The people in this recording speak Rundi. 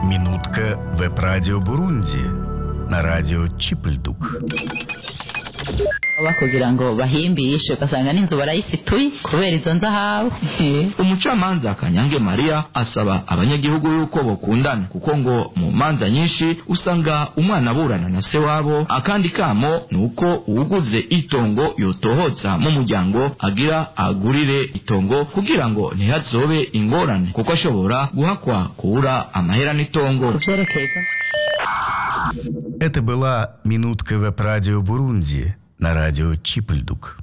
Минутка веб-радио Бурунди на радио Чипльдук. baba kugira ngo bahimbishe ugasanga n'inzu barayifituye kubera izo nzahabu umucamanza kanyange mariya asaba abanyagihugu yuko bokundana kuko ngo mu manza nyinshi usanga umwana aburana na se wabo akandi kamo ni uko uwuguze itongo yotohotsa mu muryango agira agurire itongo kugira ngo ntihazobe ingorane kuko ashobora guhakwa kubura amahera n'itongo vyerekeza Это была «Минутка веб-радио Бурунди» на радио Чипльдук.